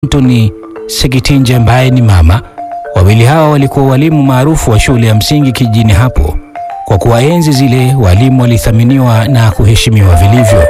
Anthony Sekitinje ambaye ni mama. Wawili hawa walikuwa walimu maarufu wa shule ya msingi kijijini hapo. Kwa kuwa enzi zile walimu walithaminiwa na kuheshimiwa vilivyo.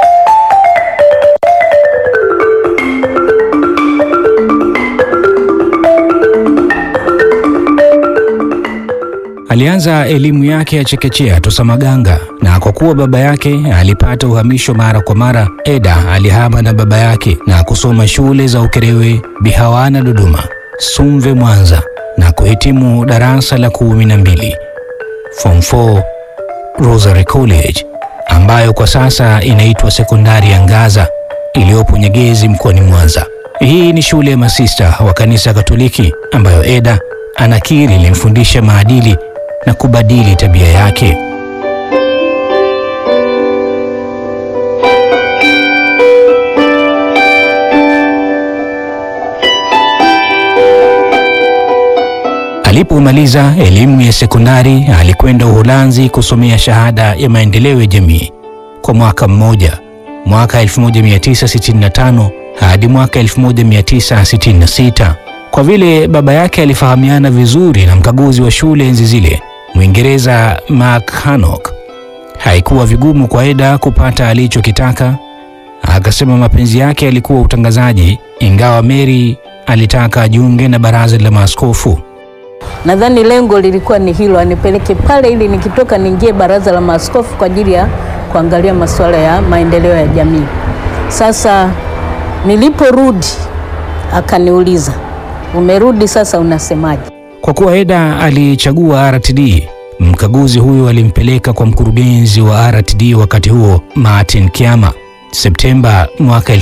Alianza elimu yake ya chekechea Tosamaganga, na kwa kuwa baba yake alipata uhamisho mara kwa mara, Eda alihama na baba yake na kusoma shule za Ukerewe, Bihawana Dodoma, Sumve Mwanza na kuhitimu darasa la kumi na mbili Form 4 Rosary College ambayo kwa sasa inaitwa sekondari ya Ngaza iliyopo Nyegezi mkoani Mwanza. Hii ni shule ya masista wa kanisa Katoliki ambayo Eda anakiri ilimfundisha maadili na kubadili tabia yake. Alipomaliza elimu ya sekondari alikwenda Uholanzi kusomea shahada ya maendeleo ya jamii kwa mwaka mmoja, mwaka 1965 hadi mwaka 1966. Kwa vile baba yake alifahamiana vizuri na mkaguzi wa shule enzi zile, Mwingereza Mark Hancock, haikuwa vigumu kwa Eda kupata alichokitaka. Akasema mapenzi yake yalikuwa utangazaji, ingawa Mary alitaka ajiunge na baraza la maaskofu. Nadhani lengo lilikuwa ni hilo, anipeleke pale ili nikitoka niingie baraza la maaskofu kwa ajili ya kuangalia masuala ya maendeleo ya jamii. Sasa niliporudi akaniuliza, umerudi sasa unasemaje? Kwa kuwa Eda alichagua RTD, mkaguzi huyo alimpeleka kwa mkurugenzi wa RTD wakati huo Martin Kiama, Septemba mwaka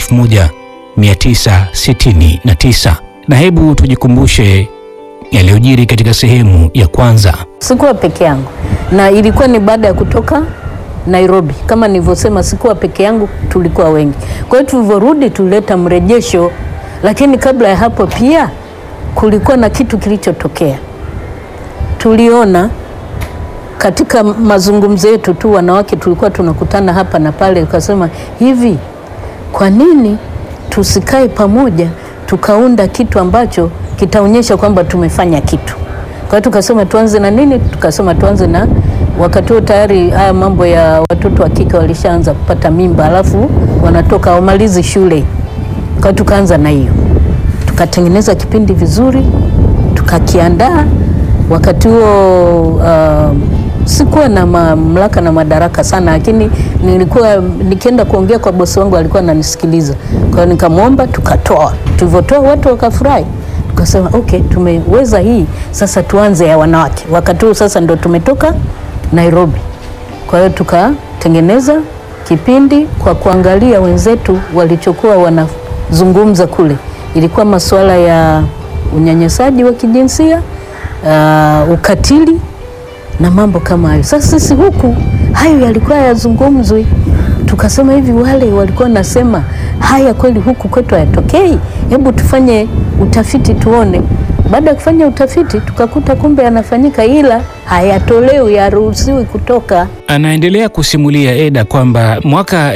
1969. Na hebu tujikumbushe yaliyojiri katika sehemu ya kwanza. Sikuwa peke yangu, na ilikuwa ni baada ya kutoka Nairobi. Kama nilivyosema, sikuwa peke yangu, tulikuwa wengi. Kwa hiyo tulivyorudi, tulileta mrejesho, lakini kabla ya hapo pia kulikuwa na kitu kilichotokea. Tuliona katika mazungumzo yetu tu, wanawake tulikuwa tunakutana hapa na pale, tukasema hivi, kwa nini tusikae pamoja tukaunda kitu ambacho kitaonyesha kwamba tumefanya kitu. Kwa hiyo tukasema tuanze na nini? Tukasema tuanze na, wakati huo tayari haya mambo ya watoto wa kike walishaanza kupata mimba, alafu wanatoka wamalizi shule. Kwa hiyo tukaanza na hiyo, tukatengeneza kipindi vizuri, tukakiandaa. Wakati huo uh, sikuwa na mamlaka na madaraka sana, lakini nilikuwa nikienda kuongea kwa bosi wangu alikuwa ananisikiliza. Kwa hiyo nikamwomba, tukatoa. Tulivyotoa watu wakafurahi tukasema okay, tumeweza hii sasa, tuanze ya wanawake. Wakati huu sasa ndo tumetoka Nairobi, kwa hiyo tukatengeneza kipindi kwa kuangalia wenzetu walichokuwa wanazungumza kule. Ilikuwa masuala ya unyanyasaji wa kijinsia, uh, ukatili na mambo kama hayo. Sasa sisi huku hayo yalikuwa yazungumzwi, tukasema hivi, wale walikuwa nasema haya kweli huku kwetu hayatokei, hebu tufanye utafiti tuone. Baada ya kufanya utafiti tukakuta kumbe yanafanyika, ila hayatolewi, yaruhusiwi kutoka. Anaendelea kusimulia Eda kwamba mwaka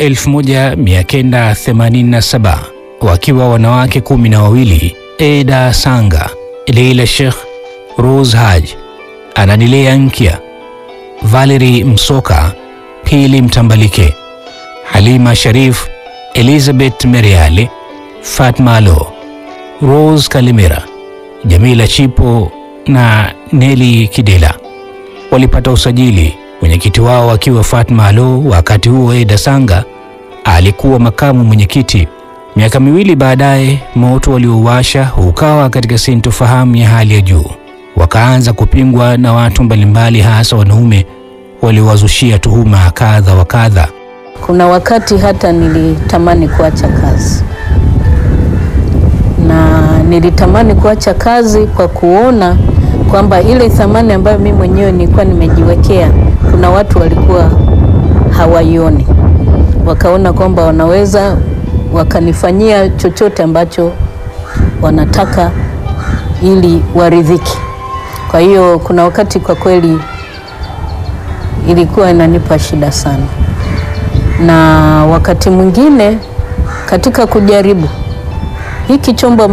1987 wakiwa wanawake kumi na wawili, Eda Sanga, Leila Sheikh, Rose Haj, Ananilea Nkya, Valerie Msoka, Pili Mtambalike, Halima Sharif, Elizabeth Meriale, Fatma Alo, Rose Kalimera, Jamila Chipo na Neli Kidela walipata usajili, mwenyekiti wao akiwa Fatma Alo. Wakati huo Eda Sanga alikuwa makamu mwenyekiti. Miaka miwili baadaye, moto waliowasha ukawa katika sintofahamu ya hali ya juu, wakaanza kupingwa na watu mbalimbali, hasa wanaume waliowazushia tuhuma kadha wa kadha. Kuna wakati hata nilitamani kuacha kazi na nilitamani kuacha kazi kwa kuona kwamba ile thamani ambayo mimi mwenyewe nilikuwa nimejiwekea, kuna watu walikuwa hawaioni, wakaona kwamba wanaweza wakanifanyia chochote ambacho wanataka ili waridhiki. Kwa hiyo kuna wakati kwa kweli ilikuwa inanipa shida sana, na wakati mwingine katika kujaribu hiki chombo